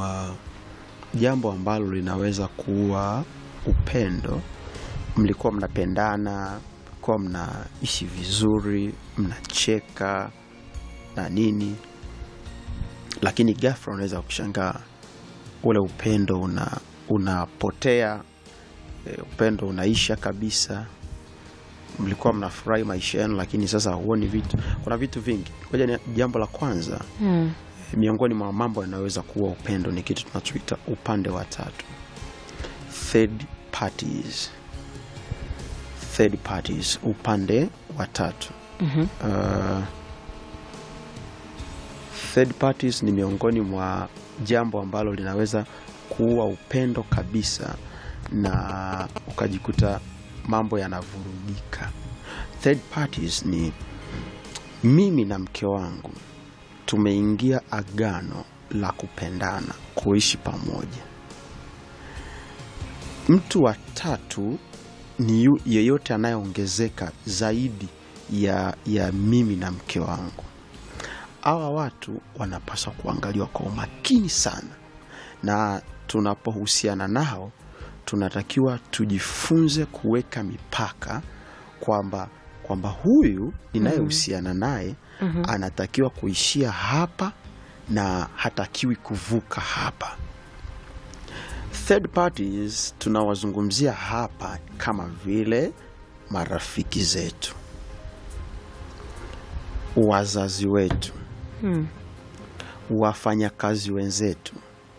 mwa jambo ambalo linaweza kuwa upendo. Mlikuwa mnapendana, mlikuwa mnaishi vizuri, mnacheka na nini, lakini ghafla unaweza kushangaa ule upendo una unapotea, e, upendo unaisha kabisa. Mlikuwa mnafurahi maisha yenu, lakini sasa huoni vitu. Kuna vitu vingi. Ngoja ni jambo la kwanza Mm. miongoni mwa mambo yanayoweza kuwa upendo ni kitu tunachoita upande wa tatu, third parties. Third parties, upande wa tatu. Mhm. Uh, third parties ni miongoni mwa jambo ambalo linaweza kuua upendo kabisa na ukajikuta mambo yanavurugika. Third parties ni mimi na mke wangu tumeingia agano la kupendana, kuishi pamoja. Mtu wa tatu ni yu- yeyote anayeongezeka zaidi ya, ya mimi na mke wangu. Hawa watu wanapaswa kuangaliwa kwa umakini sana, na tunapohusiana nao tunatakiwa tujifunze kuweka mipaka kwamba kwamba huyu ninayehusiana naye anatakiwa kuishia hapa na hatakiwi kuvuka hapa. Third parties tunawazungumzia hapa kama vile marafiki zetu, wazazi wetu, Mm. wafanyakazi wenzetu,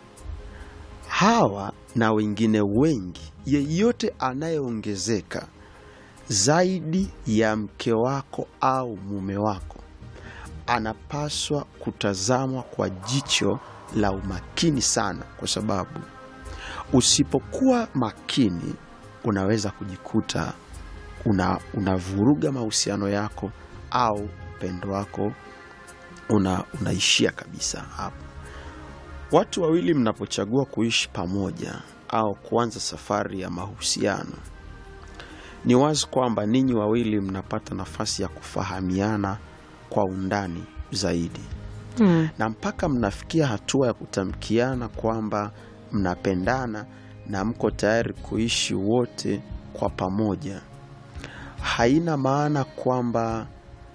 hawa na wengine wengi. Yeyote anayeongezeka zaidi ya mke wako au mume wako anapaswa kutazamwa kwa jicho la umakini sana, kwa sababu usipokuwa makini unaweza kujikuta una unavuruga mahusiano yako au upendo wako una, unaishia kabisa hapo. Watu wawili mnapochagua kuishi pamoja au kuanza safari ya mahusiano, ni wazi kwamba ninyi wawili mnapata nafasi ya kufahamiana kwa undani zaidi Mm. na mpaka mnafikia hatua ya kutamkiana kwamba mnapendana na mko tayari kuishi wote kwa pamoja. Haina maana kwamba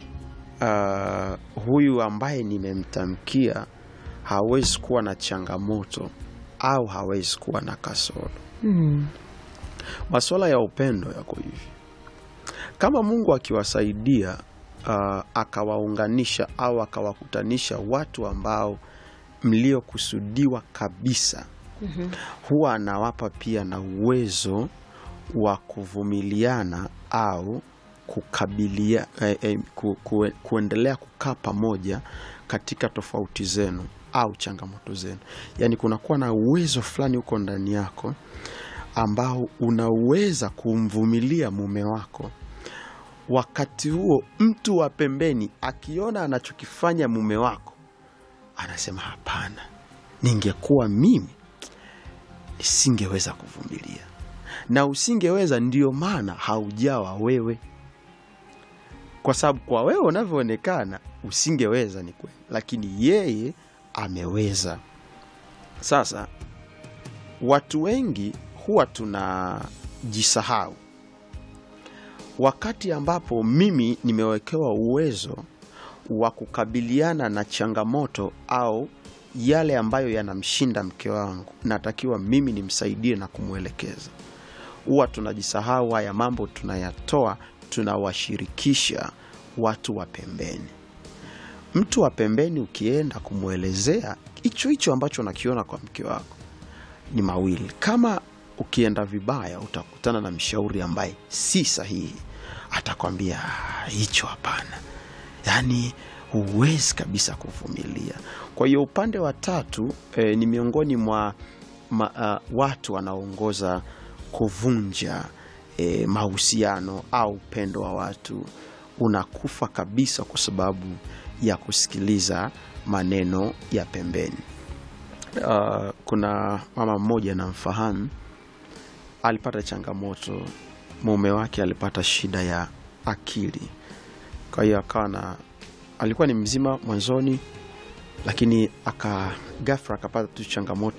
uh, huyu ambaye nimemtamkia hawezi kuwa na changamoto au hawezi kuwa na kasoro. Mm. Masuala ya upendo yako hivi, kama Mungu akiwasaidia uh, akawaunganisha au akawakutanisha watu ambao mliokusudiwa kabisa, huwa anawapa pia na uwezo wa kuvumiliana au kukabilia eh, eh, ku, ku, kuendelea kukaa pamoja katika tofauti zenu au changamoto zenu. Yaani kunakuwa na uwezo fulani huko ndani yako ambao unaweza kumvumilia mume wako. Wakati huo mtu wa pembeni akiona anachokifanya mume wako anasema, hapana, ningekuwa mimi nisingeweza kuvumilia. Na usingeweza, ndio maana haujawa wewe, kwa sababu kwa wewe unavyoonekana usingeweza, ni kweli, lakini yeye ameweza. Sasa watu wengi huwa tunajisahau wakati ambapo mimi nimewekewa uwezo wa kukabiliana na changamoto au yale ambayo yanamshinda mke wangu, natakiwa mimi nimsaidie na kumwelekeza. Huwa tunajisahau haya mambo, tunayatoa tunawashirikisha watu wa pembeni. Mtu wa pembeni ukienda kumwelezea hicho hicho ambacho unakiona kwa mke wako ni mawili. Kama ukienda vibaya, utakutana na mshauri ambaye si sahihi, atakwambia "Ah, hicho hapana, yaani huwezi kabisa kuvumilia. Kwa hiyo upande wa tatu eh, ni miongoni mwa ma, ah, watu wanaoongoza kuvunja eh, mahusiano au upendo wa watu unakufa kabisa kwa sababu ya kusikiliza maneno ya pembeni. Uh, kuna mama mmoja namfahamu, alipata changamoto, mume wake alipata shida ya akili, kwa hiyo akawa na, alikuwa ni mzima mwanzoni, lakini aka ghafla akapata tu changamoto